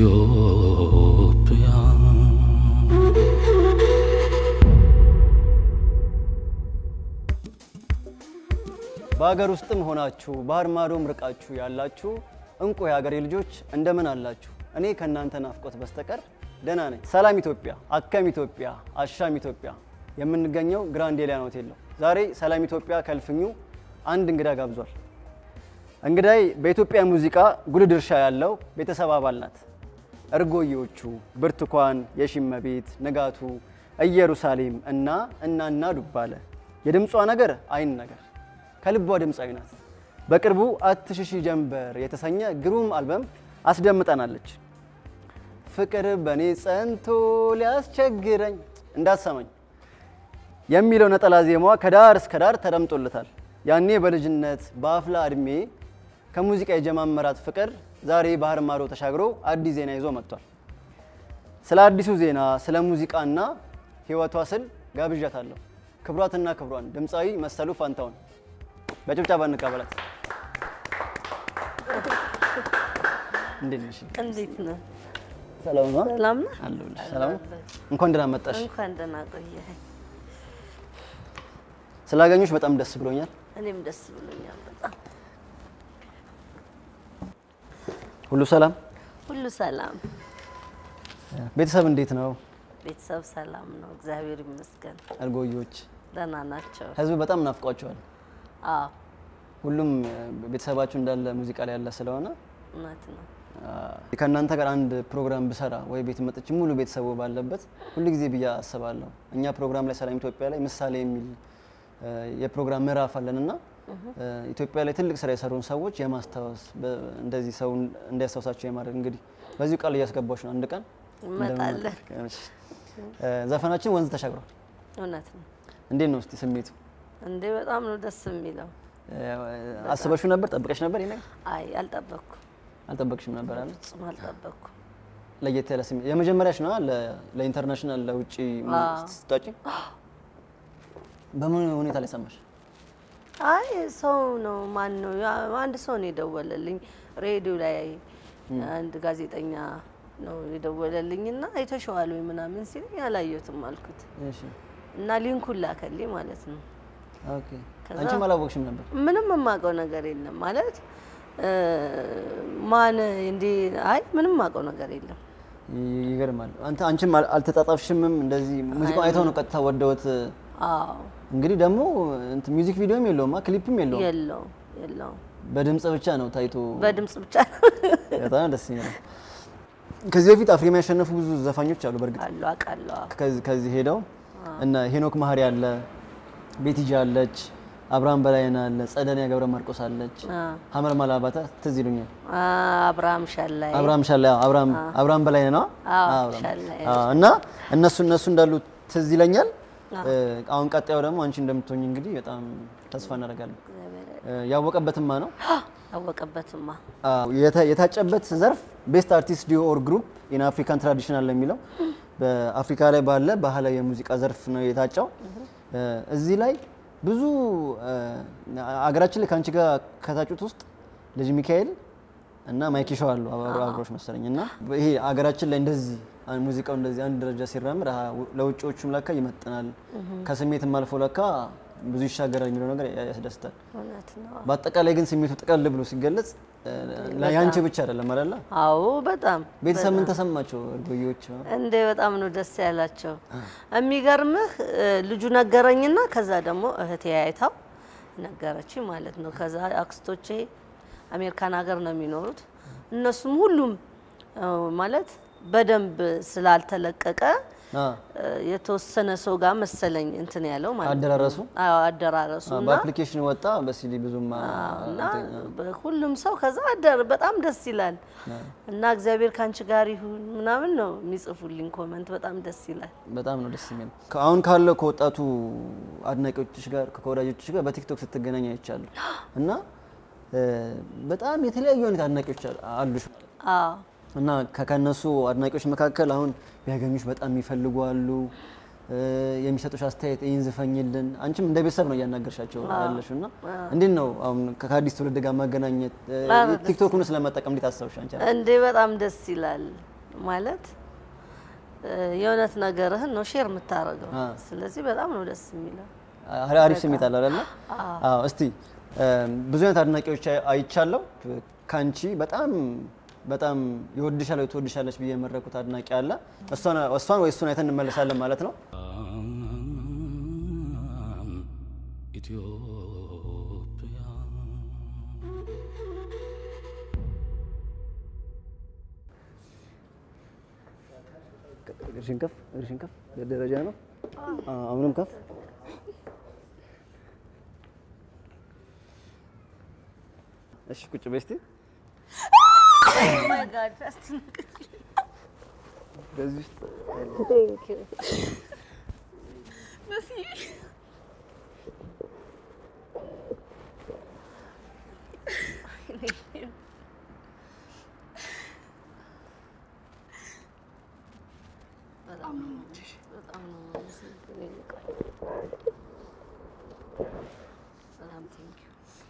ኢትዮጵያ በሀገር ውስጥም ሆናችሁ ባህር ማዶም ርቃችሁ ያላችሁ እንቁ የሀገሬ ልጆች እንደምን አላችሁ? እኔ ከእናንተ ናፍቆት በስተቀር ደህና ነኝ። ሰላም ኢትዮጵያ፣ አከም ኢትዮጵያ፣ አሻም ኢትዮጵያ። የምንገኘው ግራንድ ኤሊያን ሆቴል ነው። ዛሬ ሰላም ኢትዮጵያ ከልፍኙ አንድ እንግዳ ጋብዟል። እንግዳይ በኢትዮጵያ ሙዚቃ ጉልህ ድርሻ ያለው ቤተሰብ አባል ናት። እርጎዬዎቹ ብርቱካን፣ የሺመቤት፣ ንጋቱ፣ ኢየሩሳሌም እና እናና ዱባለ የድምጿ ነገር አይን ነገር ከልቧ ድምፃዊ ናት። በቅርቡ አትሽሺ ጀንበር የተሰኘ ግሩም አልበም አስደምጠናለች። ፍቅር በእኔ ጸንቶ ሊያስቸግረኝ እንዳትሰማኝ የሚለው ነጠላ ዜማዋ ከዳር እስከ ዳር ተደምጦለታል። ያኔ በልጅነት በአፍላ እድሜ ከሙዚቃ የጀማመራት ፍቅር ዛሬ ባህር ማዶ ተሻግሮ አዲስ ዜና ይዞ መጥቷል። ስለ አዲሱ ዜና ስለ ሙዚቃና ሕይወቷ ስል ጋብዣታለሁ። ክብሯትና ክብሯን ድምፃዊ መሰሉ ፋንታውን በጭብጨባ እንቀበላት። እንዴት ነሽ? እንዴት ነው? ሰላም ነው? ሰላም ነው? አለሁልሽ። ሰላም ነው? እንኳን ደህና መጣሽ። እንኳን ደህና ቆየኸኝ። ስላገኙሽ በጣም ደስ ብሎኛል። እኔም ደስ ብሎኛል በጣም። ሁሉ ሰላም? ሁሉ ሰላም፣ ቤተሰብ እንዴት ነው? ቤተሰብ ሰላም ነው፣ እግዚአብሔር ይመስገን። እርጎዬዎች ደህና ናቸው። ህዝብ በጣም ናፍቋቸዋል። አዎ ሁሉም ቤተሰባችሁ እንዳለ ሙዚቃ ላይ ያለ ስለሆነ እውነት ነው። አ፣ ከእናንተ ጋር አንድ ፕሮግራም ብሰራ ወይ ቤት መጥቼ ሙሉ ቤተሰቡ ባለበት ሁል ጊዜ ብዬ አስባለሁ። እኛ ፕሮግራም ላይ ሰላም ኢትዮጵያ ላይ ምሳሌ የሚል አ፣ የፕሮግራም ምዕራፍ አለን እና አ፣ ኢትዮጵያ ላይ ትልቅ ስራ የሰሩን ሰዎች የማስታወስ በ- እንደዚህ ሰው እንዲያስታውሳቸው የማድረግ እንግዲህ በዚሁ ቃል እያስገባች ነው። አንድ ቀን እንመጣለን። እንደምንመጣ። እሺ። አ፣ ዘፈናችን ወንዝ ተሻግሯል። እውነት ነው እንዴት ነው እስቲ ስሜቱ? እንዴ! በጣም ነው ደስ የሚለው። አስበሽው ነበር? ጠብቀሽ ነበር? ይሄ ነገር አይ አልጠበቅኩም፣ አልጠበቅሽም ነበር አለ ፍጹም አልጠበቅኩም። ለየት ያለ ስሜት የመጀመሪያሽ ነው ለኢንተርናሽናል ለውጭ ስትወጪ በምን ሁኔታ ላይ ሰማሽ? አይ ሰው ነው ማን ነው ያ- አንድ ሰው ነው የደወለልኝ ሬዲዮ ላይ አንድ ጋዜጠኛ ነው የደወለልኝ እና አይተሸዋል ወይ ምናምን ሲለኝ አላየሁትም አልኩት እሺ እና ሊንኩን ላከልኝ ማለት ነው። ኦኬ። ከዛ- አንቺም አላወቅሽም ነበር? ምንም የማውቀው ነገር የለም ማለት እ፣ ማን እንዲ አይ ምንም የማውቀው ነገር የለም። ይ- ይገርማል። አንተ አንቺም አል- አልተጣጣፍሽምም እንደዚህ ሙዚቃውን አይተው ነው ቀጥታ ወደውት። አዎ እንግዲህ ደግሞ እንትን ሚውዚክ ቪዲዮም የለውም ክሊፕም የለውም የለውም የለውም በድምጽ ብቻ ነው ታይቶ። በድምጽ ብቻ በጣም ደስ ይላል። ከዚህ በፊት አፍሪማ ያሸነፉ ብዙ ዘፋኞች አሉ በእርግጥ አሉ አውቃለሁ። አዎ። ከዚህ ከዚህ ሄደው እና ሄኖክ ማህሪ አለ፣ ቤቲጂ አለች፣ አብርሃም በላይነህ አለ፣ ጸደኒያ ገብረ ማርቆስ አለች፣ አ፣ ሀመር ማላባታ ትዝ ይሉኛል። አ፣ አብርሃም ሻላይ አብርሃም ሻላ አብርሃም አብርሃም በላይነህ ነው አዎ፣ አብርሃም። ሻላይ። አዎ፣ እና እነሱ እነሱ እንዳሉ ትዝ ይለኛል። አሁን ቀጣዩ ደግሞ አንቺ እንደምትሆኝ እንግዲህ በጣም ተስፋ እናደርጋለን። ያወቀበትማ ነው አወቀበትማ አዎ፣ የታ- የታጨበት ዘርፍ ቤስት አርቲስት ዲዮ ኦር ግሩፕ ኢን አፍሪካን ትራዲሽናል የሚለው በአፍሪካ ላይ ባለ ባህላዊ የሙዚቃ ዘርፍ ነው የታጨው። እዚህ ላይ ብዙ እ፣ አገራችን ላይ ከአንቺ ጋር ከታጩት ውስጥ ልጅ ሚካኤል እና ማይክ ሾው አሉ አብሮ- አብሮሽ መሰለኝ እና ይሄ አገራችን ላይ እንደዚህ አ- ሙዚቃው እንደዚህ አንድ ደረጃ ሲራምድ አሀ፣ ለውጭዎቹም ለካ ይመጥናል ከስሜትም አልፎ ለካ ብዙ ይሻገራል የሚለው ነገር ያ- ያስደስታል። እውነት ነው። በአጠቃላይ ግን ስሜቱ ጠቀል ብሎ ሲገለጽ ያንቺ ብቻ አይደለም አይደለ? አዎ በጣም ቤተሰብ ምን ተሰማቸው? እርጎዬዎች እንዴ በጣም ነው ደስ ያላቸው። የሚገርምህ እ፣ ልጁ ነገረኝና ከዛ ደግሞ እህቴ አይታው ነገረችኝ ማለት ነው። ከዛ አክስቶቼ አሜሪካን ሀገር ነው የሚኖሩት። እነሱም ሁሉም እ፣ ማለት በደንብ ስላልተለቀቀ አ እ፣ የተወሰነ ሰው ጋር መሰለኝ እንትን ያለው ማለት ነው። አደራረሱ አዎ አደራረሱ እና በአፕሊኬሽን ወጣ በሲዲ ብዙም አ- እና ሁሉም ሰው ከዛ አደር በጣም ደስ ይላል እና እግዚአብሔር ካንቺ ጋር ይሁን ምናምን ነው የሚጽፉልኝ ኮመንት። በጣም ደስ ይላል። በጣም ነው ደስ የሚል። አሁን ካለው ከወጣቱ አድናቂዎችሽ ጋር ከወዳጆችሽ ጋር በቲክቶክ ስትገናኝ አይቻለሁ እና እ፣ በጣም የተለያዩ አይነት አድናቂዎች አሉ- አሉሽ አዎ እና ከ- ከነሱ አድናቂዎች መካከል አሁን ቢያገኙሽ በጣም የሚፈልጉ አሉ። እ፣ የሚሰጡሽ አስተያየት ይህን ዝፈኝልን። አንቺም እንደ ቤተሰብ ነው እያናገርሻቸው ያለሽው እና እንዴት ነው አሁን ከ- ከአዲስ ትውልድ ጋር ማገናኘት እ፣ አዎ፣ ደስ ቲክቶክን ስለመጠቀም እንዴት አሰብሽ አንቺ? እንዴ በጣም ደስ ይላል። ማለት እ፣ የእውነት ነገርህን ነው ሼር የምታደርገው። አ። ስለዚህ በጣም ነው ደስ የሚለው። አሪ- አሪፍ ስሜት አለ አይደለ? አዎ። እስቲ እ፣ ብዙ አይነት አድናቂዎች አይ- አይቻለሁ። ካንቺ በጣም በጣም ይወድሻል ወይ ትወድሻለች ብዬ የመረኩት አድናቂ አለ። እሷን እሷን ወይ እሱን አይተን እንመለሳለን ማለት ነው። ኢትዮጵያ እግርሽን ከፍ እግርሽን ከፍ ደረጃ ነው። አዎ፣ አሁንም ከፍ እሺ፣ ቁጭ በይ እስቲ። በዚህ ውስጥ በጣም ነው የማመሰግነው። በጣም ቴንኪው።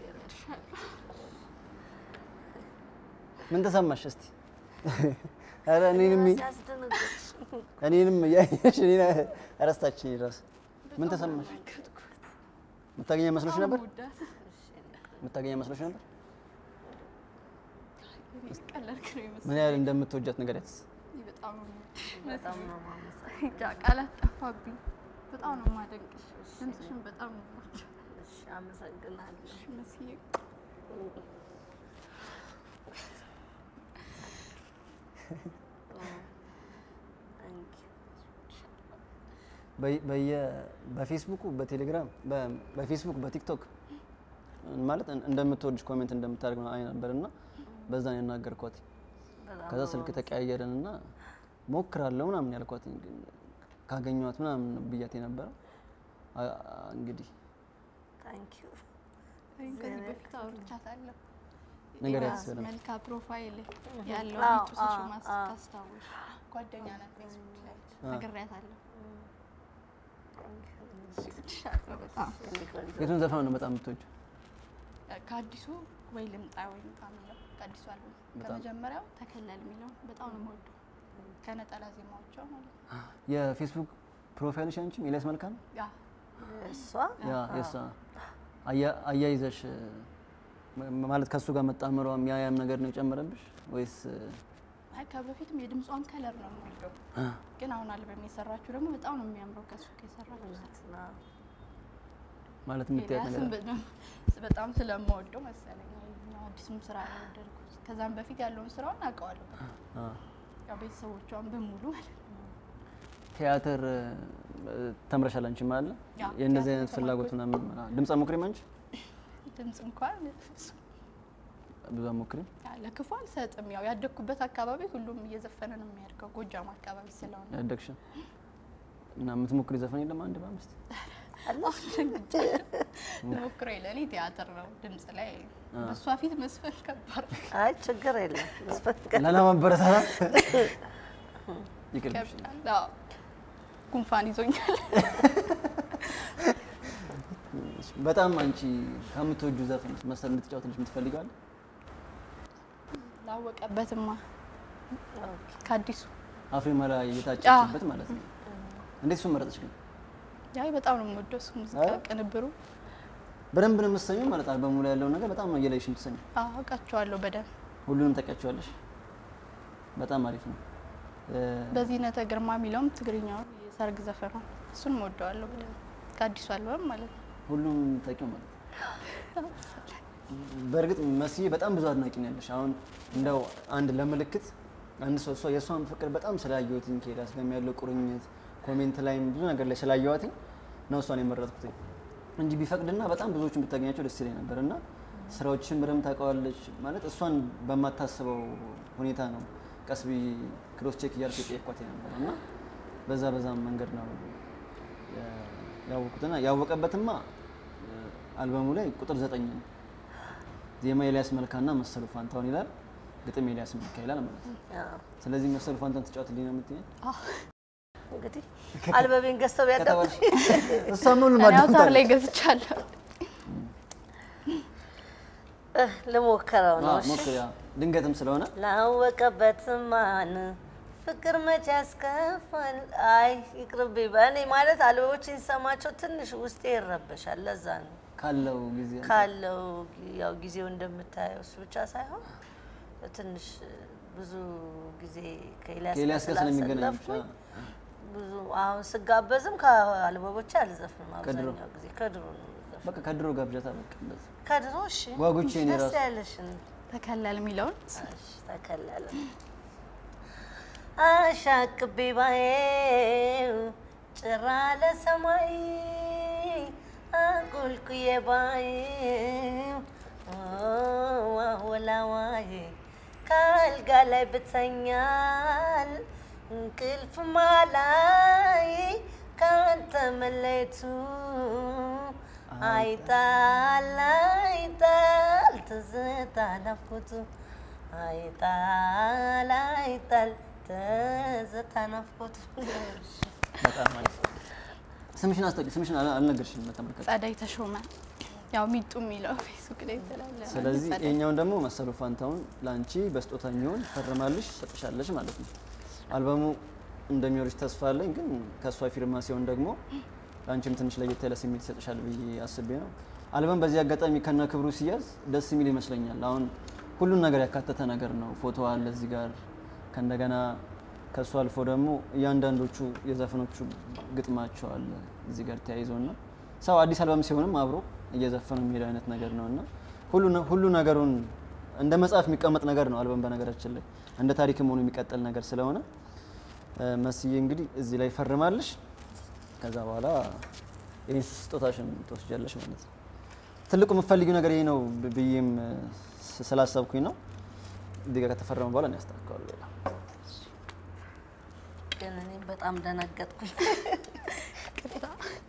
ምን ተሰማሽ እስቲ? ኧረ እኔንም ሲያስደነግጥሽ እኔንም እያየሽ እኔን እረስታችኝ እራሱ ምን ተሰማሽ? የምታገኛ መስሎሽ ነበር? የምታገኛ መስሎሽ ነበር? ቀለልክ ነው ይመስል ምን ያህል እንደምትወጃት ንገሪያት። በጣም ነው በጣም ነው የማመሰግነው። እንጃ ቃላት ጠፋብኝ። በጣም ነው የማደንቅሽ። ድምፅሽን በጣም ነው የምወደው። እሺ፣ አመሰግናለሁ። መስዬ በየ- በየ- በፌስቡኩ በቴሌግራም በ- በፌስቡክ በቲክቶክ ማለት እን- እንደምትወድሽ ኮሜንት እንደምታደርግ ነው አይ ነበር እና በዛ ነው ያናገርኳት። በጣም ከዛ ነው ስልክ ተቀያየርን እና ሞክራለሁ ምናምን ያልኳት ግን ካገኘኋት ምናምን ነው ብያት የነበረው አ- አ- እንግዲህ ታንኪዩ። እኔም ከዚህ በፊት አውርቻታለሁ። ነገር የራስ ያስበላል። መልካ ፕሮፋይል ያለው አዎ፣ ጡትሽ አዎ፣ ማስታወሽ ጓደኛ ናት ፌስቡክ ላይ ነግሬያታለሁ። እወድሻለሁ በጣም የቱን ዘፈን ነው በጣም የምትወጂው? ከአዲሱ ወይ ልምጣ ወይ ምጣ የሚለው ከአዲሱ አልበም በጣም። ከመጀመሪያው ተከለል የሚለው በጣም ነው የምወደው ከነጠላ ዜማዎቿ ማለት ነው። የፌስቡክ ፕሮፋይልሽ አንቺም ኤልያስ መልካ ነው? ያ እሷ ያ የእሷ አያ- አያይዘሽ ም- ማለት ከእሱ ጋር መጣመሯም ያ ያም ነገር ነው የጨመረብሽ ወይስ አይ ከበፊትም የድምጿን ከለር ነው የምወደው፣ ግን አሁን አልበም የሰራችሁ ደግሞ በጣም ነው የሚያምረው ከሱ ከሰራችሁ ማለት የምትያት ነገር ኤልያስን አለ? በጣም- በጣም ስለምወደው መሰለኝ ያው አዲሱም ስራ ነው የወደድኩት። ከዛም በፊት ያለውን ስራውን አውቀዋለሁ። አ። ያው ቤተሰቦቿን በሙሉ ማለት ነው። ቲያትር እ፣ ተምረሻል አንቺ ማለት ነው? ያ፣ የእነዚህ ቲያትር አይነት ፍላጎት ምናምን አ፣ ድምፅ አሞክሪም አንቺ? ድምፅ እንኳን ብዙ አሞክሪም? ያ፣ ለክፉ አልሰጥም። ያው ያደግኩበት አካባቢ ሁሉም እየዘፈነ ነው የሚያድገው ጎጃም አካባቢ ስለሆነ ያደግሽ እና የምትሞክሪ ዘፈን የለም አንድ በአምስት ሞክሮ ለእኔ ቲያትር ነው። ድምፅ ላይ በእሷ ፊት መስፈን ከባድ ነው፣ አይ ችግር የለም። ላለማበረታታት ይቅርብሽ። ይከብዳል። አዎ፣ ጉንፋን ይዞኛል። በጣም አንቺ ከምትወጁ ዘፈን መሰል እንድትጫወትልሽ የምትፈልገው አለ? ላወቀበትማ ከአዲሱ አፍሬማ ላይ የታጨችበት ማለት ነው። እንዴት እሱን መረጥሽ ግን? ያይ በጣም ነው የምወደው እሱ ሙዚቃ አዎ? ቅንብሩ በደንብ ነው የምትሰሚው ማለት አልበሙ ላይ ያለውን ነገር በጣም ነው እየለይሽ የምትሰሚው። አዎ፣ አውቃቸዋለሁ በደንብ ሁሉንም ታውቂያቸዋለሽ። በጣም አሪፍ ነው። እ፣ በዚህነተ ግርማ የሚለውም ትግርኛውን የሰርግ ዘፈኗ እሱን እወደዋለሁ በደንብ ከአዲሱ አልበም ማለት ነው። ሁሉም ታውቂው ማለት ነው። በእርግጥ መስዬ በጣም ብዙ አድናቂ ነው ያለሽ። አሁን እንደው አንድ ለምልክት አንድ ሰው እሷ የእሷን ፍቅር በጣም ስላየሁትኝ ከሄዳስ ጋርም ያለው ቁርኝት ኮሜንት ላይም ብዙ ነገር ላይ ስላየኋትኝ ነው እሷን የመረጥኩት እንጂ ቢፈቅድና በጣም ብዙዎችን ብታገኛቸው ደስ ይለኝ ነበር እና ስራዎችን በደንብ ታውቀዋለች ማለት እሷን በማታስበው ሁኔታ ነው ቀስ ብዬ ክሮስ ቼክ እያልኩ የጠየኳት ነበር እና በዛ በዛም መንገድ ነው ያ- ያወቁትና ያወቀበትማ እ፣ አልበሙ ላይ ቁጥር ዘጠኝ ነው። ዜማ ኤልያስ መልካና መሰሉ ፋንታውን ይላል፣ ግጥም ኤልያስ መልካ ይላል ማለት ነው። ስለዚህ መሰሉ ፋንታውን ትጫወትልኝ ነው የምትይኝ? እንግዲህ አልበቤን ገዝተው ቢያዳምጡ ከተባልሽ እሷ ምን እኔ አውታር ማዳምጣለች? ላይ ገዝቻለሁ። ልሞክረው ነው። አዎ፣ እሺ? ሞክሪ። አዎ፣ ድንገትም ስለሆነ ላወቀበት ማን ፍቅር መቼ ያስከፋል። አይ ይቅርብኝ። በእኔ ማለት አልበቦችን ሲሰማቸው ትንሽ ውስጤ ይረበሻል። ለዛ ነው ካለው ጊዜ ካለው ያው ጊዜው እንደምታየው እሱ ብቻ ሳይሆን ትንሽ ብዙ ጊዜ ከኤልያስ ከኤልያስ ጋር ስለሚገናኝ ብቻ ስላሳለፍኩኝ ብዙ አሁን ስጋበዝም ከአልበቦች አልዘፍንም። ከድሮ? አብዛኛው ጊዜ ከድሮ ነው የምዘፍነው። በቃ ከድሮ ጋብዣታ በቃ እንደዚህ ከድሮ እሺ፣ ጓጉቼ እኔ ደስ ራሱ ያለሽን ተከለል የሚለውን እሺ፣ ተከለለ አሻቅቤ ባየው ጭራ ለሰማይ አቁልቁዬ ባየው ዋወላዋይ ከአልጋ ላይ ብተኛል እንቅልፍ ማላይ ካንተ መለየቱ አይጣል አይጣል ትዝታ ናፍቆቱ አይጣል አይጣል ትዝታ ናፍቆቱ በጣም ማለት ስምሽን አስጠቂ ስምሽን አል- አልነገርሽም ለተመልካች ጸዳይ ተሾመ ያው ሚጡ የሚለው ፌስቡክ ላይ የተላለፈ ስለዚህ ጸዳይ። ይሄኛውን ደግሞ መሰሉ ፋንታውን ለአንቺ በስጦታ የሚሆን ፈርማልሽ ሰጥሻለች ማለት ነው። አልበሙ እንደሚወርሽ ተስፋ አለኝ፣ ግን ከእሷ ፊርማ ሲሆን ደግሞ ለአንቺም ትንሽ ለየት ያለ ስሜት ይሰጥሻል ብዬ አስቤ ነው። አልበም በዚህ አጋጣሚ ከነ ክብሩ ሲያዝ ደስ የሚል ይመስለኛል። አሁን ሁሉን ነገር ያካተተ ነገር ነው። ፎቶ አለ እዚህ ጋር ከእንደገና ከእሱ አልፎ ደግሞ እያንዳንዶቹ የዘፈኖቹ ግጥማቸው አለ እዚህ ጋር ተያይዞና ሰው አዲስ አልበም ሲሆንም አብሮ እየዘፈኑ የሚሄድ አይነት ነገር ነው እና ሁሉ ነ- ሁሉ ነገሩን እንደ መጽሐፍ የሚቀመጥ ነገር ነው አልበም በነገራችን ላይ እንደ ታሪክም ሆኖ የሚቀጥል ነገር ስለሆነ እ፣ መስዬ እንግዲህ እዚህ ላይ ፈርማለሽ። ከዛ በኋላ ይህን ስጦታሽን ትወስጃለሽ ማለት ነው። ትልቁ የምትፈልጊው ነገር ይሄ ነው ብ- ብዬም እ፣ ስ- ስላሰብኩኝ ነው። እዚህ ጋር ከተፈረመ በኋላ ነው ያስተካክለዋል። ሌላ ግን እኔ በጣም ደነገጥኩኝ። ቅርታ።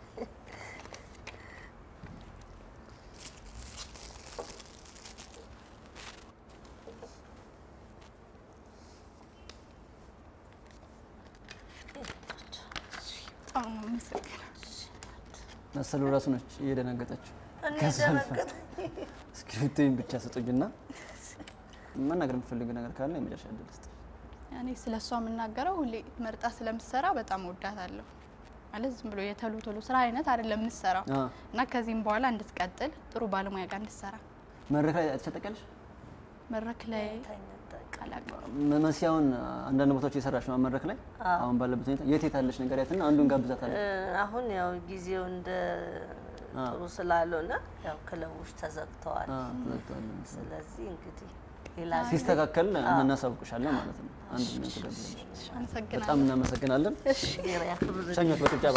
በጣም ነው የማመሰግነው። መሰሉ ራሱ ነች እየደነገጠችው። እኔ ከዛ አልፋ ደነገጥኩኝ። እስክሪብቶኝ ብቻ ስጡኝና መናገር የምትፈልጊው ነገር ካለ የመጨረሻ እድል ስጥ። እኔ ስለ እሷ የምናገረው ሁሌ መርጣ ስለምትሰራ በጣም ወዳታለሁ። ማለት ዝም ብሎ የቶሎ ቶሎ ስራ አይነት አይደለም የምትሰራው አ፣ እና ከዚህም በኋላ እንድትቀጥል ጥሩ ባለሙያ ጋር እንድትሰራ መድረክ ላይ ተሸጠቀልሽ መድረክ ላይ ተኝተህ አላውቅም። መሲያውን አንዳንድ ቦታዎች የሰራሽ ነው መድረክ ላይ አሁን ባለበት ሁኔታ የት የት አለሽ ነገር ያትና አንዱን ጋብዛታለሁ። እ፣ አሁን ያው ጊዜው እንደ አ። ጥሩ ስላልሆነ ያው ክለቦች ተዘግተዋል። አ፣ ተዘግቷል። ስለዚህ እንግዲህ ሌላ ሲስተካከል እናሳውቅሻለን ማለት ነው። አንድ ምን ትጋብዛለሽ? አመሰግናለሁ። በጣም እናመሰግናለን። ጊዜ ያክብር ሸኞች በጭብጨባ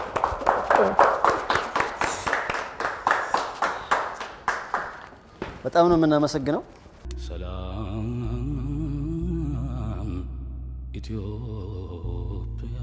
በጣም ነው የምናመሰግነው። ሰላም ኢትዮጵያ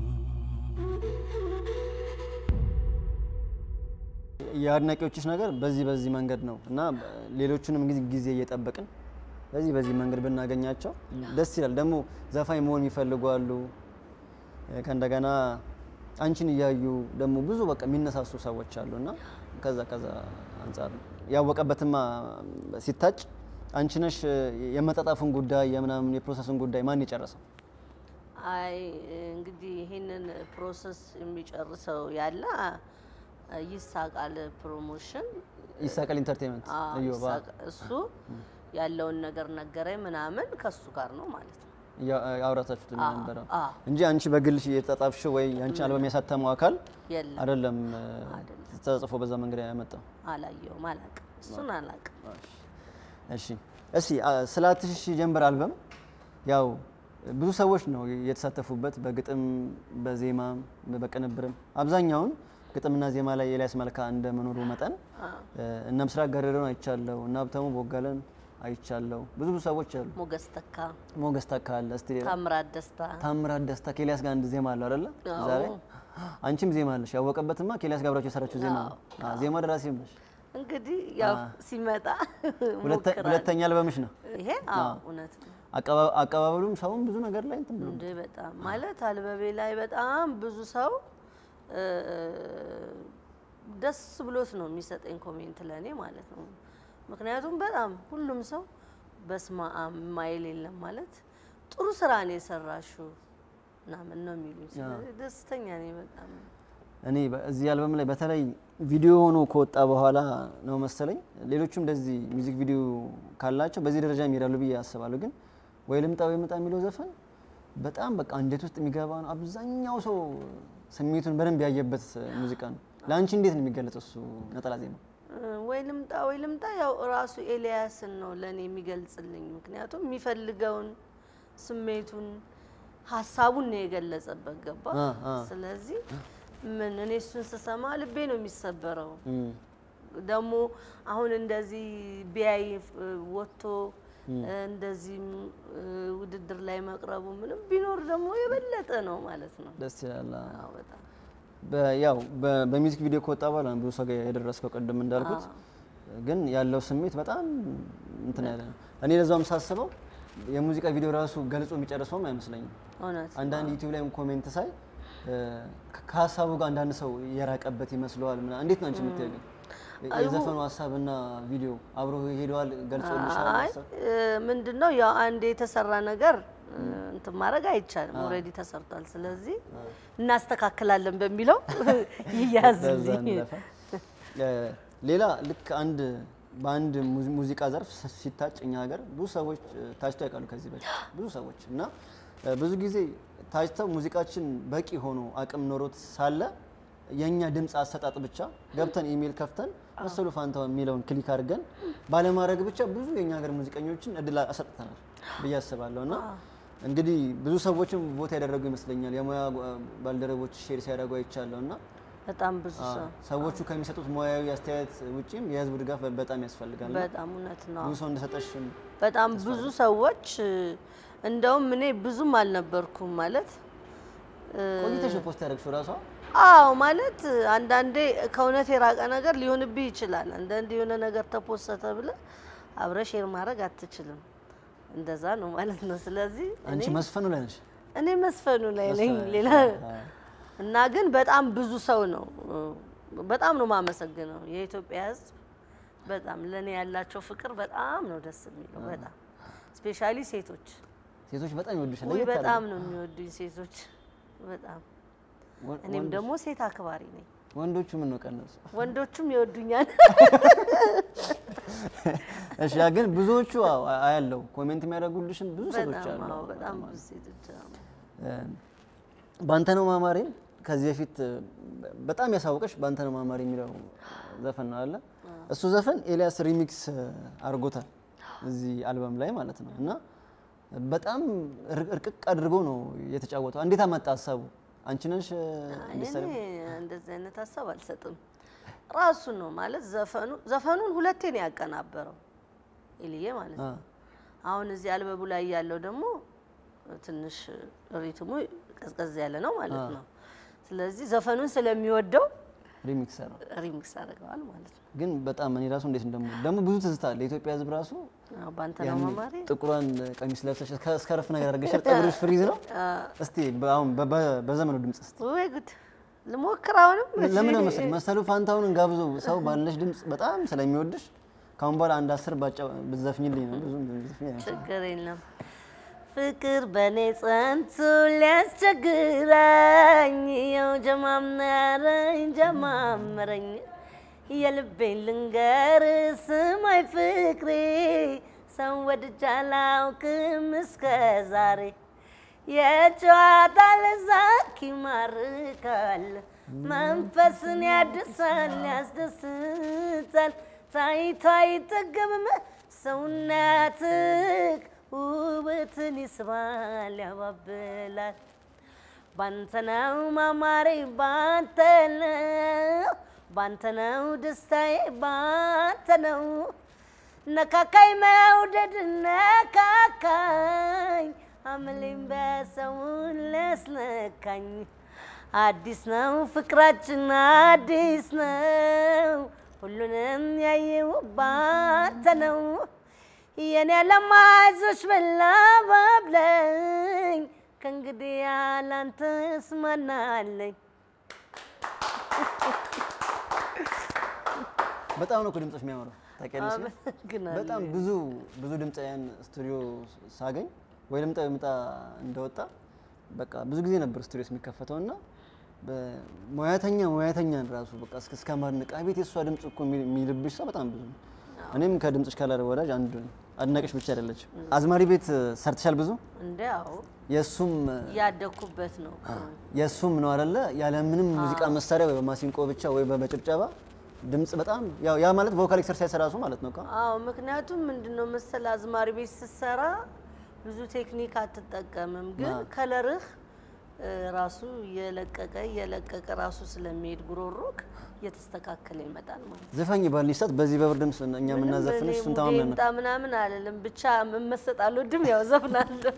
የአድናቂዎችሽ ነገር በዚህ በዚህ መንገድ ነው እና ሌሎቹንም ጊዜ ጊዜ እየጠበቅን በዚህ በዚህ መንገድ ብናገኛቸው ደስ ይላል። ደግሞ ዘፋኝ መሆን የሚፈልጉ አሉ። ከእንደገና አንቺን እያዩ ደግሞ ብዙ በቃ የሚነሳሱ ሰዎች አሉ እና ከዛ ከዛ አንጻር ያወቀበትማ ሲታጭ አንቺ ነሽ የመጣጣፉን ጉዳይ የምናምን የፕሮሰሱን ጉዳይ ማን የጨረሰው? አይ እንግዲህ ይህንን ፕሮሰስ የሚጨርሰው ያለ ይሳቃል ፕሮሞሽን ይሳቀል ኢንተርቴንመንት አዎ፣ እዮባ ይሳቅ- እሱ ያለውን ነገር ነገረኝ ምናምን ከሱ ጋር ነው ማለት ነው። አውራታችሁት አዎ፣ ነበረው አዎ። እንጂ አንቺ በግልሽ የተጣጣፍሽ ወይ አንቺ አልበም ያሳተመው አካል የለም አይደለም አይደለም። ተጽፎ በዛ መንገድ ያመጣው። አላየውም፣ አላቅም፣ እሱን አላቅም። እሺ እስቲ አ- ስለ አትሽ ሺህ ጀንበር አልበም ያው ብዙ ሰዎች ነው የተሳተፉበት በግጥም በዜማም በቅንብርም አብዛኛውን ግጥምና ዜማ ላይ ኤልያስ መልካ እንደመኖሩ መጠን እ፣ እነ ምስራቅ ገረደውን አይቻለሁ እና ሀብታሙ ቦጋለን አይቻለሁ ብዙ ብዙ ሰዎች አሉ ሞገስ ተካ፣ ሞገስ ተካ አለ እስቲ ሌላ ታምራት ደስታ ታምራት ደስታ ከኤልያስ ጋር አንድ ዜማ አለው አይደለ አዎ። ዛሬ አንቺም ዜማ አለሽ ያወቀበትማ ከኤልያስ ጋር አብራችሁ የሰራችሁ ዜማ ነው አ፣ ዜማ ደራሲም ነሽ እንግዲህ ያው ሲመጣ ሁለተ- ሞክራለሁ። ሁለተኛ አልበምሽ ነው ይሄ አዎ እውነት ነው አቀባ- አቀባበሉም ሰውም ብዙ ነገር ላይ እንትን ብሎ እንዴ በጣም ማለት አልበቤ ላይ በጣም ብዙ ሰው እ፣ ደስ ብሎት ነው የሚሰጠኝ ኮሜንት ለእኔ ማለት ነው። ምክንያቱም በጣም ሁሉም ሰው በስመ አብ ማይል የለም ማለት ጥሩ ስራ ነው የሰራሽው ምናምን ነው የሚሉኝ። ስለዚህ ደስተኛ ነኝ በጣም። እኔ በ- እዚህ አልበም ላይ በተለይ ቪዲዮ ሆኖ ከወጣ በኋላ ነው መሰለኝ ሌሎቹም እንደዚህ ሚውዚክ ቪዲዮ ካላቸው በዚህ ደረጃ ይሄዳሉ ብዬ አስባለሁ። ግን ወይ ልምጣ ወይ ምጣ የሚለው ዘፈን በጣም በቃ እንዴት ውስጥ የሚገባ ነው። አብዛኛው ሰው ስሜቱን በደንብ ያየበት ሙዚቃ ነው። ለአንቺ እንዴት ነው የሚገለጸው እሱ ነጠላ ዜማ? ወይ ልምጣ ወይ ልምጣ ያው ራሱ ኤልያስን ነው ለእኔ የሚገልጽልኝ። ምክንያቱም የሚፈልገውን ስሜቱን ሀሳቡን ነው የገለጸበት ገባ። አ፣ አ። ስለዚህ ምን እኔ እሱን ስሰማ ልቤ ነው የሚሰበረው። እም፣ ደግሞ አሁን እንደዚህ ቢያይ እ፣ ወጥቶ እንደዚህም እ፣ ውድድር ላይ መቅረቡ ምንም ቢኖር ደግሞ የበለጠ ነው ማለት ነው። ደስ ይላል። አዎ በጣም በ- ያው በ- በሚውዚክ ቪዲዮ ከወጣ በኋላ ነው ብዙ ሰው ጋር የደረስከው ቅድም እንዳልኩት፣ ግን ያለው ስሜት በጣም እንትን ያለ ነው። እኔ ለዛውም ሳስበው የሙዚቃ ቪዲዮ ራሱ ገልጾ የሚጨርሰውም አይመስለኝም። እውነት አንዳንድ ዩቲዩብ ላይ ኮሜንት ሳይ እ፣ ከ- ከሀሳቡ ጋር አንዳንድ ሰው የራቀበት ይመስለዋል። ምናምን እንዴት ነው አንቺ የምታየው? ግን የዘፈኑ ሀሳብና ቪዲዮ አብሮ ሄደዋል ገልጾልሻል? አይ ሀሳብ? ምንድን ነው ያው አንድ የተሰራ ነገር እ፣ እንትን ማድረግ አይቻልም። ኦልሬዲ ተሰርቷል። ስለዚህ እናስተካክላለን በሚለው በዛ ይያዝልኝ። እንለፈ። እ፣ ሌላ ልክ አንድ በአንድ ሙዚ- ሙዚቃ ዘርፍ ስ- ሲታጭ እኛ ሀገር ብዙ ሰዎች እ፣ ታጭተው ያውቃሉ ከዚህ በፊት ብዙ ሰዎች እና እ፣ ብዙ ጊዜ ታጭተው ሙዚቃችን በቂ ሆኖ አቅም ኖሮት ሳለ የእኛ ድምፅ አሰጣጥ ብቻ ገብተን ኢሜል ከፍተን መሰሉ ፋንታው የሚለውን ክሊክ አድርገን ባለማድረግ ብቻ ብዙ የእኛ ሀገር ሙዚቀኞችን እድል አሰጥተናል ብዬ አስባለሁ እና እንግዲህ ብዙ ሰዎችም ቦታ ያደረጉ ይመስለኛል የሙያ ጓ- ባልደረቦች ሼር ሲያደርጉ አይቻለሁ እና በጣም ብዙ ሰው ሰዎቹ ከሚሰጡት ሙያዊ አስተያየት ውጪም የህዝቡ ድጋፍ በ- በጣም ያስፈልጋል። እና በጣም እውነት ነው። ብዙ ሰው እንደሰጠሽ በጣም ብዙ ሰዎች እ፣ እንደውም እኔ ብዙም አልነበርኩም ማለት እ፣ ቆይተሽ ነው ፖስት ያደረግሽው ራሷ አዎ ማለት አንዳንዴ ከእውነት የራቀ ነገር ሊሆንብህ ይችላል። አንዳንዴ የሆነ ነገር ተፖሰተ ብለህ አብረህ ሼር ማድረግ አትችልም። እንደዛ ነው ማለት ነው። ስለዚህ አንቺ መስፈኑ ላይ ነሽ። እኔ መስፈኑ ላይ ነኝ። ሌላ እና ግን በጣም ብዙ ሰው ነው በጣም ነው የማመሰግነው የኢትዮጵያ ሕዝብ በጣም ለእኔ ያላቸው ፍቅር በጣም ነው ደስ የሚለው። በጣም ስፔሻሊ ሴቶች ሴቶች በጣም ይወዱሻል። ውይ ለየት በጣም አድርገው። ነው የሚወዱኝ ሴቶች በጣም ወ- እኔም ወንዶች- ደግሞ ሴት አክባሪ ነኝ። ወንዶቹ ምን ነው ቀነሱ? ወንዶቹም ይወዱኛል። እሺ ያ ግን ብዙዎቹ አዎ፣ አ- አያለው ኮሜንት የሚያደርጉልሽም ብዙ ሰዎች በጣም አሉ። አዎ፣ በጣም ብዙ ሴቶች አሉ። ባንተ ነው ማማሬ ከዚህ በፊት እ፣ በጣም ያሳወቀሽ ባንተ ነው ማማሬ የሚለው ዘፈን ነው አለ። እሱ ዘፈን ኤልያስ ሪሚክስ አድርጎታል እዚህ አልበም ላይ ማለት ነው። እና በጣም እር- እርቅቅ አድርጎ ነው የተጫወተው። እንዴት አመጣ ሀሳቡ? አንቺ ነሽ እ፣ እንድትሰሪ? እኔ እንደዚህ አይነት ሀሳብ አልሰጥም። ራሱ ነው ማለት ዘፈኑ ዘፈኑን ሁለቴ ነው ያቀናበረው ኤልዬ ማለት አ፣ ነው። አሁን እዚህ አልበቡ ላይ ያለው ደግሞ ትንሽ ሪትሙ ቀዝቀዝ ያለ ነው ማለት ነው። ስለዚህ ዘፈኑን ስለሚወደው ሪሚክስ ነው ሪሚክስ አድርገዋል ማለት ነው። ግን በጣም እኔ ራሱ እንዴት እንደምወድ ደግሞ ብዙ ትዝታ አለ። የኢትዮጵያ ሕዝብ ራሱ አዎ፣ ባንተ ነው ያኔ መማሬ ጥቁሯን ቀሚስ ለብሰሽ እስከ- እስከ ረፍ ነገር አድርገሻል። ፀጉርሽ ፍሪዝ ነው። እስቲ በ- አሁን በ- በ- በዘመኑ ድምጽ እስቲ ወይ ጉድ ልሞክር አሁንም እሺ። ለምን መሰል መሰሉ ፋንታሁንን ጋብዞ ሰው ባለሽ ድምጽ በጣም ስለሚወድሽ ካሁን በኋላ አንድ አስር ባጫ- ብትዘፍኝልኝ ነው። ብዙ ብትዘፍኝ አይመስለኝም። ችግር የለም። ፍቅር በእኔ ጸንቶ ሊያስቸግረኝ የው ጀማመረኝ ጀማመረኝ የልቤን ልንገር ስማይ ፍቅሬ ሰው ወድጄ አላውቅም እስከ ዛሬ የጨዋታ ለዛክ ይማርካል መንፈስን ያድሳል ያስደስታል ታይቶ አይጠገብም ሰውነትክ ውበትን ይስባል ያባብላል ባንተ ነው ማማሬ ባንተ ነው ባንተ ነው ደስታዬ ባንተ ነው ነካካይ መውደድ ነካካኝ አምሌም በሰውን ሊያስነካኝ አዲስ ነው ፍቅራችን አዲስ ነው ሁሉንም ያየው ባንተ ነው የኔ ለማዞች በላባብለኝ ከእንግዲህ ያላንተስ ማናለኝ በጣም ነው እኮ ድምጽሽ የሚያምረው ታውቂያለሽ። አመሰግናለሁ። በጣም ብዙ ብዙ ድምፃውያን ስቱዲዮ ሳገኝ ወይ ልምጣ ወይ ምጣ እንደወጣ በቃ ብዙ ጊዜ ነበር ስቱዲዮስ የሚከፈተው እና በሙያተኛ ሙያተኛን ራሱ በቃ እስከ እስከ ማድነቅ አቤት የእሷ ድምፅ እኮ የሚል- የሚልብሽ ሰው በጣም ብዙ ነው። እኔም ከድምፅሽ ካላረ ወዳጅ አንዱ ነኝ። አድናቂሽ ብቻ አይደለችም። አዝማሪ ቤት ሰርተሻል ብዙ እንደ አዎ የእሱም ያደግኩበት ነው። የእሱም ነው አይደለ? ያለ ምንም ሙዚቃ መሳሪያ ወይ በማሲንቆ ብቻ ወይ በመጨብጨባ ድምፅ በጣም ያው ያ ማለት ቮካል ኤክሰርሳይዝ ራሱ ማለት ነው። እኮ አዎ ምክንያቱም ምንድነው መሰል አዝማሪ ቤት ስትሰራ ብዙ ቴክኒክ አትጠቀምም፣ ግን ከለርህ እ፣ ራሱ እየለቀቀ እየለቀቀ ራሱ ስለሚሄድ ጉሮሮክ እየተስተካከለ ይመጣል ማለት ነው። ዘፋኝ ባልሽ ሰዓት በዚህ በብርድ ድምፅ እኛ የምናዘፍንሽ እሱን ተማምነን ነው። ምጣ ምናምን አለለም ብቻ መመሰጥ አልወድም፣ ያው ዘፍናለሁ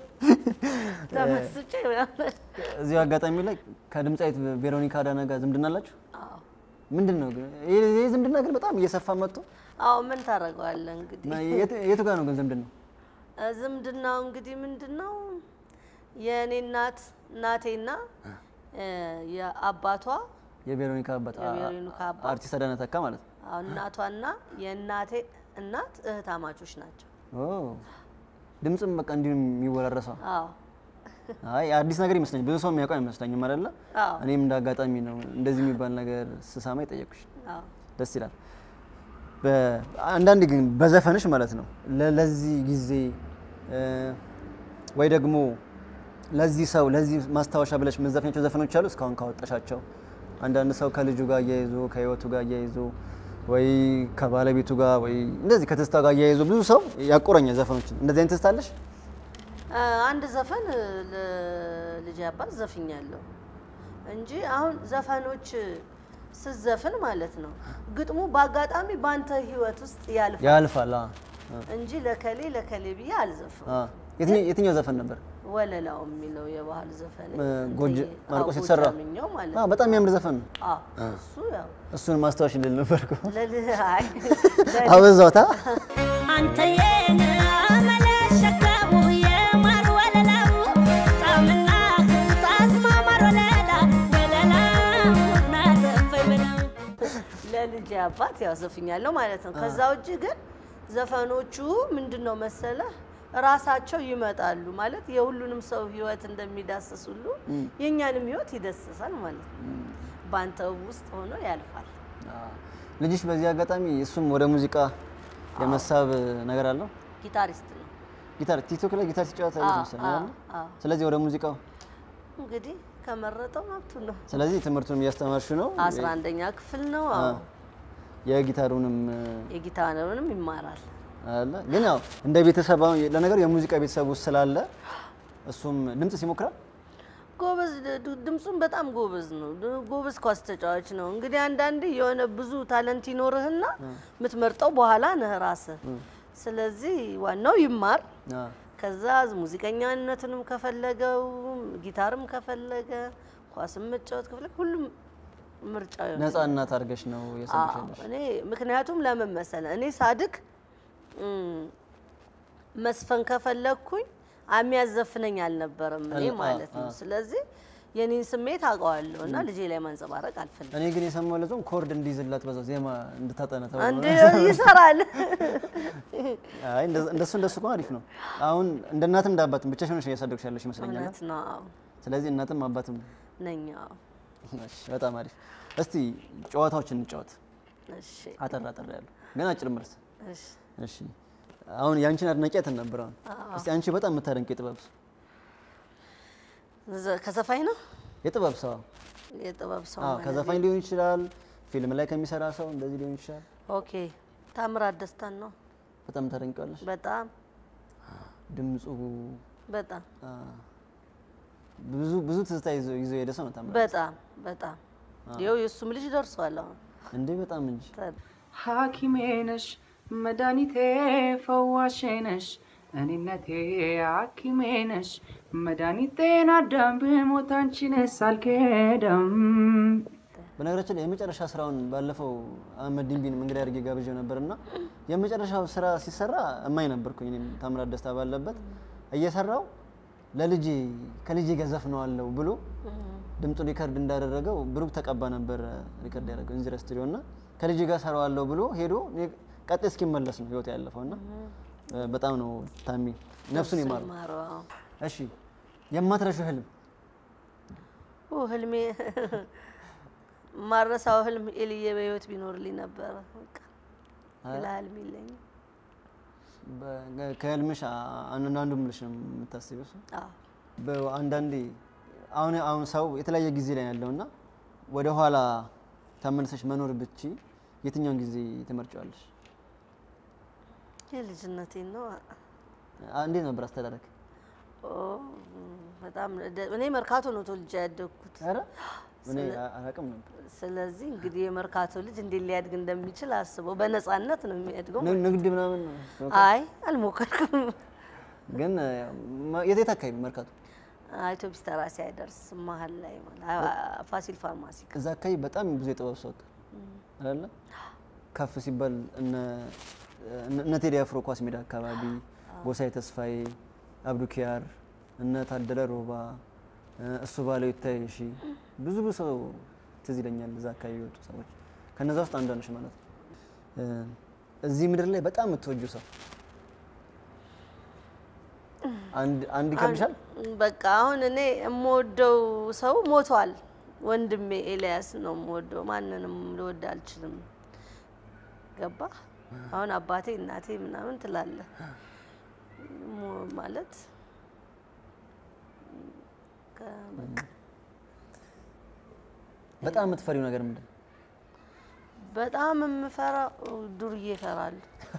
ተመስጬ ምናምን። እዚሁ አጋጣሚ ላይ ከድምፃዊት ቬሮኒካ አዳነ ጋር ዝምድና አላችሁ? አዎ ምንድን ነው ግን ይህ ይህ ዝምድና ግን በጣም እየሰፋ መጥቶ አዎ ምን ታደርገዋለህ እንግዲህ እና የት- የቱ ጋር ነው ግን ዝምድናው? እ፣ ዝምድናው እንግዲህ ምንድን ነው የእኔ እናት እናቴና እ፣ የአባቷ የቬሮኒካ አባት የቬሮኒካ አባት አርቲስት አዳነ ተካ ማለት ነው። አዎ፣ እናቷና የእናቴ እናት እህታማቾች ናቸው። ኦ ድምፅም በቃ እንዲሁ የሚወራረሰው አዎ አይ አዲስ ነገር ይመስለኝ ብዙ ሰው የሚያውቀው አይመስለኝም አይደለ? አዎ እኔም እንደ አጋጣሚ ነው እንደዚህ የሚባል ነገር ስሰማ የጠየኩሽ። አዎ ደስ ይላል። በ- አንዳንድ ግን በዘፈንሽ ማለት ነው ለ- ለዚህ ጊዜ እ፣ ወይ ደግሞ ለዚህ ሰው ለዚህ ማስታወሻ ብለሽ የምትዘፍኛቸው ዘፈኖች አሉ እስካሁን ካወጣሻቸው? አንዳንድ ሰው ከልጁ ጋር እያይዞ ከህይወቱ ጋር እያይዞ ወይ ከባለቤቱ ጋር ወይ እንደዚህ ከትስታ ጋር እያይዞ ብዙ ሰው ያቆረኛል ዘፈኖችን። እንደዚህ አይነት ትስታ አለሽ? እ፣ አንድ ዘፈን ለልጅ አባት ዘፍኛለሁ እንጂ አሁን ዘፈኖች ስዘፍን ማለት ነው ግጥሙ በአጋጣሚ በአንተ ህይወት ውስጥ ያልፋል ያልፋል። አ፣ እንጂ ለከሌ ለከሌ ብዬ አልዘፍም። አ። የትኛው- የትኛው ዘፈን ነበር? ወለላው የሚለው የባህል ዘፈን እ፣ ጎጅ እንትን- ማርቆስ አዎ፣ የተሰራ ጎጃምኛው ማለት አ፣ ነው። በጣም የሚያምር ዘፈን ነው። አዎ እሱ ያው እሱን ማስታወሽ ልል ነበርኩ። ለልህ አይ ለልህ አበዛውታ አንተ የኔ አመለሸከሙ የማር ወለላው ጣምና ጣዝማ ማር ወለላ ወለላው ናተፈይ ብለው ለልጅ አባት ያው ዘፍኛለሁ ማለት ነው። ከዛ ውጭ ግን ዘፈኖቹ ምንድን ነው መሰለህ ራሳቸው ይመጣሉ ማለት የሁሉንም ሰው ህይወት እንደሚዳስስ ሁሉ የእኛንም ህይወት ይዳስሳል ማለት ነው። በአንተ ውስጥ ሆኖ ያልፋል። ልጅሽ በዚህ አጋጣሚ እሱም ወደ ሙዚቃ የመሳብ ነገር አለው። ጊታሪስት ነው ጊታር ቲክቶክ ላይ ጊታር ሲጫወት አይነት አዎ፣ መሰለኝ አዎ፣ አይደል? አዎ። ስለዚህ ወደ ሙዚቃው እንግዲህ ከመረጠው መብቱ ነው። ስለዚህ ትምህርቱን እያስተማርሽ ነው። አስራ አንደኛ ክፍል ነው። አዎ የጊታሩንም የጊታርንም ይማራል። አለ ግን ያው እንደ ቤተሰብ አሁን ለነገሩ የሙዚቃ ቤተሰብ ውስጥ ስላለ እሱም ድምጽ ሲሞክራል ጎበዝ ድ- ድምፁም በጣም ጎበዝ ነው። ድ- ጎበዝ ኳስ ተጫዋች ነው። እንግዲህ አንዳንዴ የሆነ ብዙ ታለንት ይኖርህና የምትመርጠው በኋላ ነህ ራስህ። ስለዚህ ዋናው ይማር። አ፣ ከዛ ሙዚቀኛነትንም ከፈለገው ጊታርም ከፈለገ ኳስም መጫወት ከፈለገ ሁሉም ምርጫው ይሆናል። ነፃ እናት አድርገሽ ነው የሰማሽ አዎ፣ ያለሽ። እኔ ምክንያቱም ለምን መሰለ እኔ ሳድግ እም፣ መስፈን ከፈለግኩኝ የሚያዘፍነኝ አልነበረም እኔ አል- ማለት አዎ፣ ነው። አዎ። ስለዚህ የኔን ስሜት አውቀዋለሁ እና ልጄ ላይ ማንጸባረቅ አልፈልግም። እኔ ግን የሰማው ለዞም ኮርድ እንዲይዝላት በዛው ዜማ እንድታጠነ ተብሎ እንደ ይሰራል አይ እንደዛ- እንደሱ እንደሱ እኮ አሪፍ ነው። አሁን እንደ እናትም እንደ አባትም ብቻሽ ሆነሽ እያሳደግሽ ያለሽ ይመስለኛል። እውነት ነው አዎ፣ ስለዚህ እናትም አባትም ነኝ አዎ። እሺ፣ በጣም አሪፍ። እስቲ ጨዋታዎችን እንጫወት። እሺ አጠር አጠር ያሉ ግን አጭር መልስ። እሺ እሺ፣ አሁን የአንቺን አድናቂ ነበር። አሁን እስቲ አንቺ በጣም የምታደንቅ የጥበብ ሰው ዘ- ከዘፋኝ ነው የጥበብ ሰው የጥበብ ሰው አዎ፣ ማለት ከዘፋኝ ሊሆን ይችላል፣ ፊልም ላይ ከሚሰራ ሰው እንደዚህ ሊሆን ይችላል። ኦኬ ታምራት ደስታን ነው በጣም ታደንቂዋለሽ። በጣም ድምፁ በጣም አ፣ ብዙ ብዙ ትዝታ ይዞ ይዞ የሄደ ሰው ነው ታምራት። በጣም በጣም ይኸው የእሱም ልጅ ደርሷል አሁን እንዴ በጣም እንጂ ተ- ሐኪሜ ነሽ መድኃኒቴ ፈዋሼ ነሽ እኔነቴ ሐኪሜ ነሽ መድኃኒቴን አዳም ብሞት አንቺንስ አልክድም። በነገራችን ላይ የመጨረሻ ስራውን ባለፈው አህመድ ዲንቢን እንግዲህ አድርጌ ጋብዤው ነበር እና የመጨረሻው ስራ ሲሰራ እማኝ ነበርኩኝ እኔም ታምራት ደስታ ባለበት እየሰራው ለልጄ ከልጄ ጋር ዘፍነዋለሁ ብሎ ድምፁ ሪከርድ እንዳደረገው ብሩክ ተቀባ ነበር ሪከርድ ያደረገው እንዚራ ስቱዲዮ እና ከልጄ ጋር ሰራዋለሁ ብሎ ሄዶ ቀጥ እስኪመለስ ነው ህይወት ያለፈው እና በጣም ነው ታሚ ነፍሱን ይማሩ። ይማረው አዎ። እሺ የማትረሺው ህልም ኦ ህልሜ ማረሳው ህልም ኤልዬ በህይወት ቢኖርልኝ ነበረ። በቃ ሌላ ህልም የለኝም። በ- ከህልምሽ አ- አንዳንዱ ምልሽ ነው የምታስቢው እሱ? አዎ በ- አንዳንዴ አሁን አሁን ሰው የተለያየ ጊዜ ላይ ያለው እና ወደ ኋላ ተመልሰሽ መኖር ብቺ የትኛውን ጊዜ ትመርጫዋለሽ? የልጅነቴን ነው። አ- እንዴት ነበር አስተዳደግ? ኦ በጣም ደ- እኔ መርካቶ ነው ተወልጄ ያደግኩት። ኧረ እኔ ስለ- አ- አላውቅም ነበር። ስለዚህ እንግዲህ የመርካቶ ልጅ እንዴት ሊያድግ እንደሚችል አስበው። በነፃነት ነው የሚያድገው። ን- ንግድ ምናምን ነው አይ አልሞከርኩም። ግን ማ- የት የት አካባቢ መርካቶ? አውቶቢስ ተራ ሳይደርስ መሀል ላይ ማለት አ- ፋሲል ፋርማሲ ጋር። እዛ አካባቢ በጣም ብዙ የጥበብ ሰው ወጣ አይደለ? ከፍ ሲባል እነ እነ- እነ ቴዲ አፍሮ ኳስ ሜዳ አካባቢ ጎሳዬ ተስፋዬ፣ አብዱ ኪያር፣ እነ ታደለ ሮባ፣ እሱ ባለው ይታይ እሺ፣ ብዙ ብዙ ሰው ትዝ ይለኛል እዛ አካባቢ የወጡ ሰዎች። ከነዛ ውስጥ አንዷ ነሽ ማለት ነው። እ፣ እዚህ ምድር ላይ በጣም የምትወጁ ሰው አንድ አንድ ይከብድሻል? በቃ አሁን እኔ የምወደው ሰው ሞቷል። ወንድሜ ኤልያስ ነው የምወደው። ማንንም ልወድ አልችልም። ገባ? አሁን አባቴ እናቴ ምናምን ትላለህ ሞ- ማለት ከ- በቃ በጣም የምትፈሪው ነገር ምንድን ነው? በጣም የምፈራው ዱርዬ እፈራለሁ።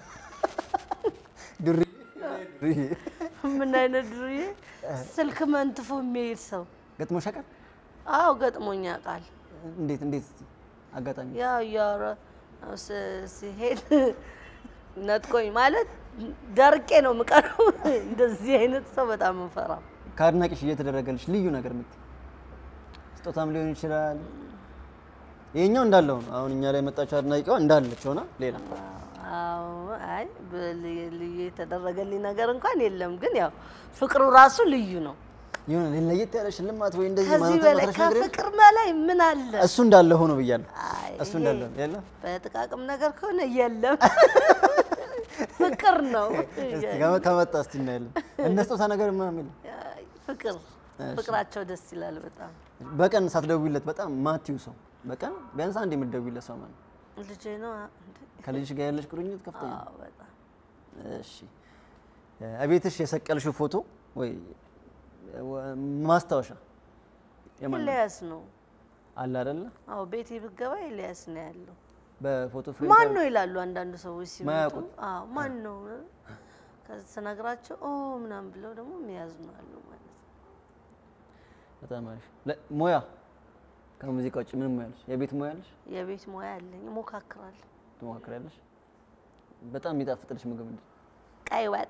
ዱሪ ዱሪ ምን አይነት ዱርዬ? ስልክ መንትፎ የሚሄድ ሰው። ገጥሞሽ ያውቃል? አዎ ገጥሞኝ ያውቃል። እንዴት እንዴት እስቲ አጋጣሚ ያው እያወራ ስ- ሲሄድ ነጥቆኝ ማለት ደርቄ ነው የምቀረው። እንደዚህ አይነት ሰው በጣም እንፈራ። ከአድናቂሽ እየተደረገልሽ ልዩ ነገር የምትይው ስጦታም ሊሆን ይችላል። ይሄኛው እንዳለው ነው። አሁን እኛ ላይ የመጣችው አድናቂዋ እንዳለች ሆና ሌላ አዎ አይ በል- ልዩ የተደረገልኝ ነገር እንኳን የለም፣ ግን ያው ፍቅሩ ራሱ ልዩ ነው። የሆነ ለየት ያለ ሽልማት ወይ እንደዚህ ከዚህ ማለት በላይ ማትረሽ ነገር የለም? ከፍቅር በላይ ምን አለ? እሱ እንዳለ ሆኖ ብያለሁ። አይ እሱ ይሄ እንዳለ የለም። በጥቃቅም ነገር ከሆነ የለም፣ ፍቅር ነው። እስቲ ከመ- ከመጣ እስቲ እናያለን። እንደ ስጦታ ነገር ምናምን የለም? አይ፣ ፍቅር ፍቅራቸው ደስ ይላል በጣም። በቀን ሳትደውይለት በጣም ማቲው ሰው በቀን ቢያንስ አንድ የምትደውይለት ሰው ማለት ነው። ልጄ ነው እንዴ? ከልጅሽ ጋር ያለሽ ቁርኝት ከፍተኛ ነው። አዎ በጣም እሺ እቤትሽ የሰቀልሽው ፎቶ ወይ ወ- ማስታወሻ የማን ነው? ኤልያስ ነው። አለ አይደለ? አዎ ቤቴ ብገባ ኤልያስ ነው ያለው። በፎቶ ፍሬም ማን ተር- ነው ይላሉ አንዳንድ ሰዎች ሲመጡ። ማያውቁት? አዎ ማን ነው ከዛ ስነግራቸው ኦ ምናምን ብለው ደግሞ የሚያዝኑ አሉ ማለት ነው። በጣም አሪፍ። ለ- ሙያ ከሙዚቃ ውጭ ምንም ሙያ አለሽ? የቤት ሙያ አለሽ? የቤት ሙያ አለኝ፣ እሞካክራለሁ። ትሞካክሪያለሽ? በጣም የሚጣፍጥልሽ ምግብ ምንድን ነው? ቀይ ወጥ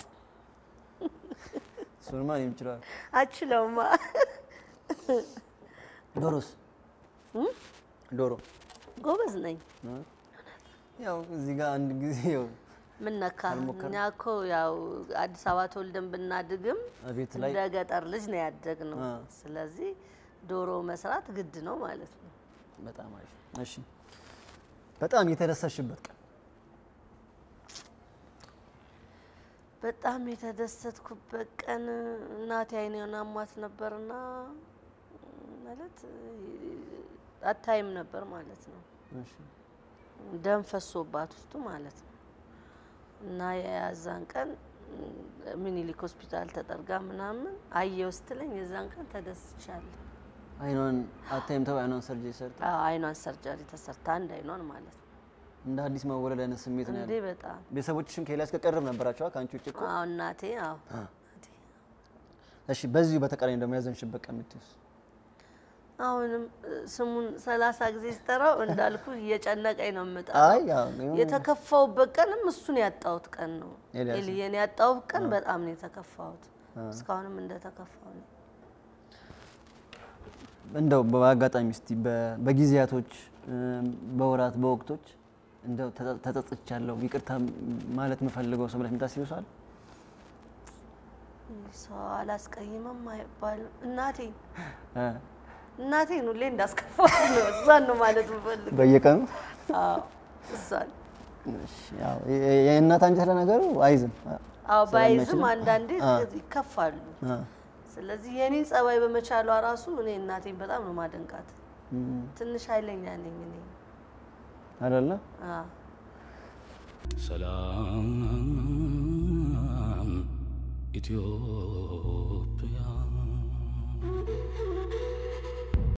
እሱንማ እኔም እችላለሁ። አችለውማ። ዶሮስ? ዶሮ ጎበዝ ነኝ። ያው እዚህ ጋር አንድ ጊዜ ያው ምን ነካ? አልሞከርም። እኛ እኮ ያው አዲስ አበባ ተወልደን ብናድግም ቤት ላይ እንደ ገጠር ልጅ ነው ያደግነው። አ። ስለዚህ ዶሮ መስራት ግድ ነው ማለት ነው። በጣም አሪፍ። እሺ በጣም የተደሰሽበት ቀን በጣም የተደሰትኩበት ቀን እናቴ አይኔን አሟት ነበርና ማለት አታይም ነበር ማለት ነው። እሺ ደም ፈሶባት ውስጡ ማለት ነው። እና የያዛን ቀን ሚኒሊክ ሆስፒታል ተጠርጋ ምናምን አየው ስትለኝ የዛን ቀን ተደስቻለሁ። አይኗን አታይም ተው አይኗን ሰርጀሪ ሰርታ አዎ፣ አይኗን ሰርጀሪ ተሰርታ አንድ አይኗን ማለት ነው። እንደ አዲስ መወለድ አይነት ስሜት ነው እንዴ ያለው። በጣም ቤተሰቦችሽም ከኤልያስ ጋር ቅርብ ነበራቸዋ ከአንቺ ውጭ እኮ። አዎ፣ እናቴ አዎ እናቴ እሺ በዚሁ በተቃራኒ ደግሞ ያዘንሽበት ቀን የምትይውስ? አሁንም እ፣ ስሙን ሰላሳ ጊዜ ስጠራው እንዳልኩ እየጨነቀኝ ነው የምጠራው። አይ ያው የሆነ- የተከፋውበት ቀንም እሱን ያጣሁት ቀን ነው። ኤልያስን? ኤልየን ያጣሁት ቀን በጣም ነው የተከፋሁት። እስካሁንም እንደተከፋው ነው። እንደው በአጋጣሚ እስቲ በ- በጊዜያቶች እ፣ በወራት በወቅቶች እንደው ተጸ- ተጸጽቻለሁ ይቅርታ ማለት የምፈልገው ሰው ብለሽ የምታስቢው ሰው አለ? ሰው አላስቀይምም አይባልም። እናቴ እ፣ እናቴን ሁሌ እንዳስከፋት ነው። እሷን ነው ማለት የምፈልገው። በየቀኑ አዎ እሷን። እሺ፣ ያው የ- የእናት አንጀት ለነገሩ አይዝም። አዎ ባይዝም ስለማይችልም። አንዳንዴ አ። ይከፋሉ። አ፣ ስለዚህ የኔን ጸባይ በመቻሏ ራሱ እኔ እናቴን በጣም ነው ማደንቃት። ትንሽ ኃይለኛ ነኝ እኔ። አይደለ? አዎ። ሰላም ኢትዮጵያ